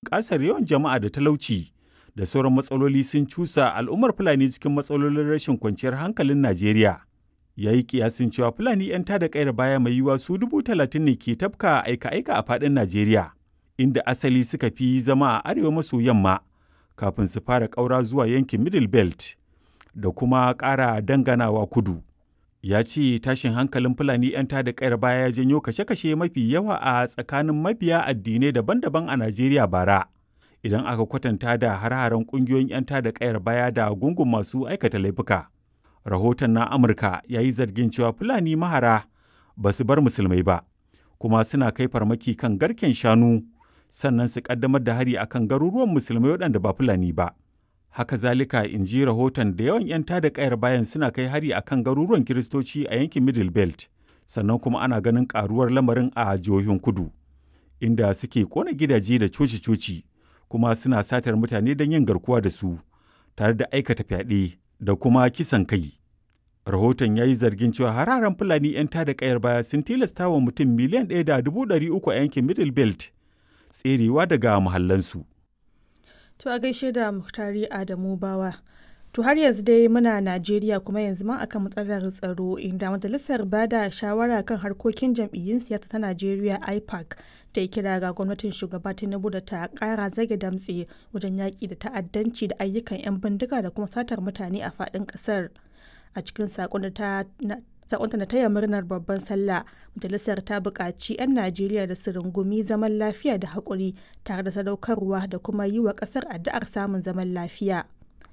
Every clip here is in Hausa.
bunƙasar yawan jama'a da talauci da sauran matsaloli sun cusa al'ummar Fulani cikin matsalolin rashin kwanciyar hankalin Najeriya. Ya yi kiyasin cewa Fulani 'yan tada kayar baya mai yiwuwa su dubu talatin ne ke tafka aika-aika a faɗin Najeriya, inda asali suka fi zama a arewa maso yamma kafin su fara ƙaura zuwa yankin Middle Belt da kuma ƙara danganawa kudu. Ya ce tashin hankalin Fulani 'yan tada kayar baya ya janyo kashe-kashe mafi yawa a tsakanin mabiya addinai daban-daban a Najeriya bara. Idan aka kwatanta da har-haren ƙungiyoyin 'yan tada kayar baya da gungun masu aikata laifuka. Rahoton na Amurka ya yi zargin cewa Fulani mahara ba su bar musulmai ba, kuma suna kai farmaki kan garken shanu sannan su ƙaddamar da hari akan garuruwan musulmai waɗanda ba Fulani ba. Haka zalika in ji rahoton da yawan 'yan tada kayar bayan suna kai hari akan garuruwan Kiristoci a yankin Middle Belt, sannan kuma ana ganin ƙaruwar lamarin a jihohin kudu, inda suke ƙona gidaje da coci-coci, kuma suna satar mutane don yin garkuwa da su, tare da aikata fyaɗe da kuma kisan kai. Rahoton ya yi zargin cewa hararen Fulani 'yan tada kayar baya sun tilasta wa mutum miliyan ɗaya da dubu ɗari uku a yankin Middle Belt tserewa daga muhallansu. To a gaishe da Muhtari Adamu Bawa. To har yanzu dai muna Najeriya kuma yanzu ma akan matsalar tsaro inda majalisar bada shawara kan harkokin jam'iyyun siyasa ta Najeriya IPAC ta yi kira ga gwamnatin shugaba Tinubu da ta kara zage damtse wajen yaƙi da ta'addanci da ayyukan 'yan bindiga da kuma satar mutane a faɗin ƙasar. A cikin saƙon da ta sakonta na taya murnar babban sallah majalisar ta buƙaci 'yan najeriya da su rungumi zaman lafiya da haƙuri tare da sadaukarwa da kuma yi wa ƙasar addu'ar samun zaman lafiya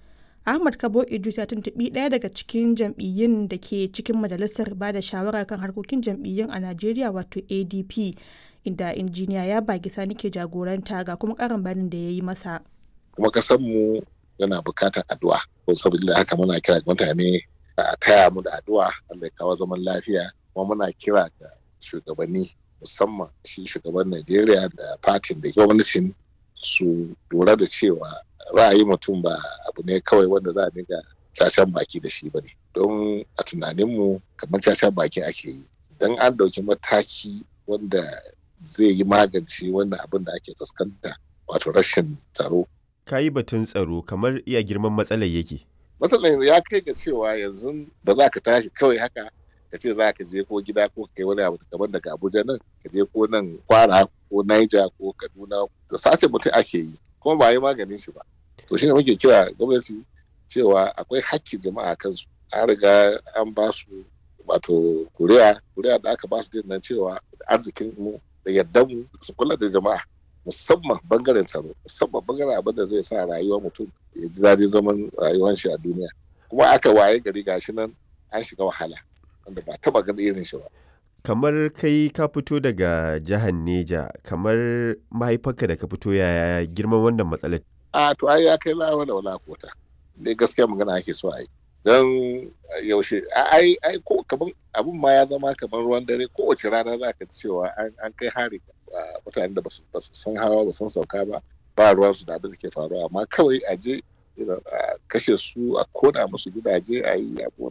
ahmad kabo idris ya tuntuɓi ɗaya daga cikin jam'iyyun da ke cikin majalisar ba da shawara kan harkokin jam'iyyun a najeriya wato adp inda injiniya ya bagi sani ke jagoranta ga kuma ƙarin bayanin da ya yi masa kuma mu yana buƙatar addu'a saboda haka muna kira mutane a taya mu da addu'a Allah ya kawo zaman lafiya kuma muna kira ga shugabanni musamman shi shugaban Najeriya da fatin da gwamnatin su lura da cewa ra'ayi mutum ba abu ne kawai wanda za a dinga cacan baki da shi ba ne don a tunaninmu kamar cacan baki ake yi don an ɗauki mataki wanda zai yi magance wannan abin da ake fuskanta wato rashin tsaro ka yi batun tsaro kamar iya girman matsalar yake matsalar ya kai ga cewa yanzu da za ka tashi kawai haka ka ce za ka je ko gida ko kai wani abu kamar daga abuja nan ka je ko nan kwara ko naija ko kaduna da sace mutum ake yi kuma ba yi maganin shi ba to shine muke kira gwamnati cewa akwai hakkin jama'a kansu an riga an ba su wato kuriya kuriya da aka ba su din nan cewa arzikin mu da yardan mu su kula da jama'a musamman bangaren tsaro musamman bangaren abin da zai sa rayuwar mutum ya ji daɗin zaman rayuwar shi a duniya kuma aka waye gari gashi nan an shiga wahala wanda ba taba ganin irin shi ba kamar kai ka fito daga jihar neja kamar mahaifarka da ka fito yaya girman wannan matsalar a to ai ya kai lawa da wala kota dai gaskiya magana ake so a yi don yaushe ai ai ko kaman abun ma ya zama kamar ruwan dare kowace rana za ka ji cewa an kai hari mutanen da ba su san hawa ba san sauka ba ba ruwan su da abin da ke faruwa amma kawai a je a kashe su a kona musu gidaje a yi abun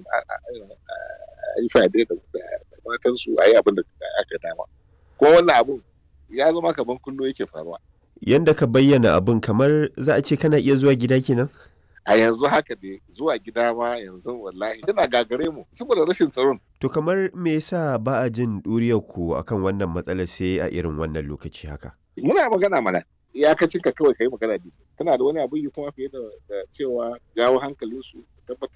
a yi fade da matan su a yi abin da aka dama kuma wannan abun ya zama kamar kullum yake faruwa yanda ka bayyana abun kamar za a ce kana iya zuwa gida kenan a yanzu haka dai zuwa gida ma yanzu wallahi yana gagare mu saboda rashin tsaron to kamar me yasa ba a jin ɗuriyar ku akan wannan matsalar sai a irin wannan lokaci haka muna magana mana iyakacin ka kawai kai magana ne kana da wani abu yi kuma fiye da cewa jawo hankalinsu tabbatar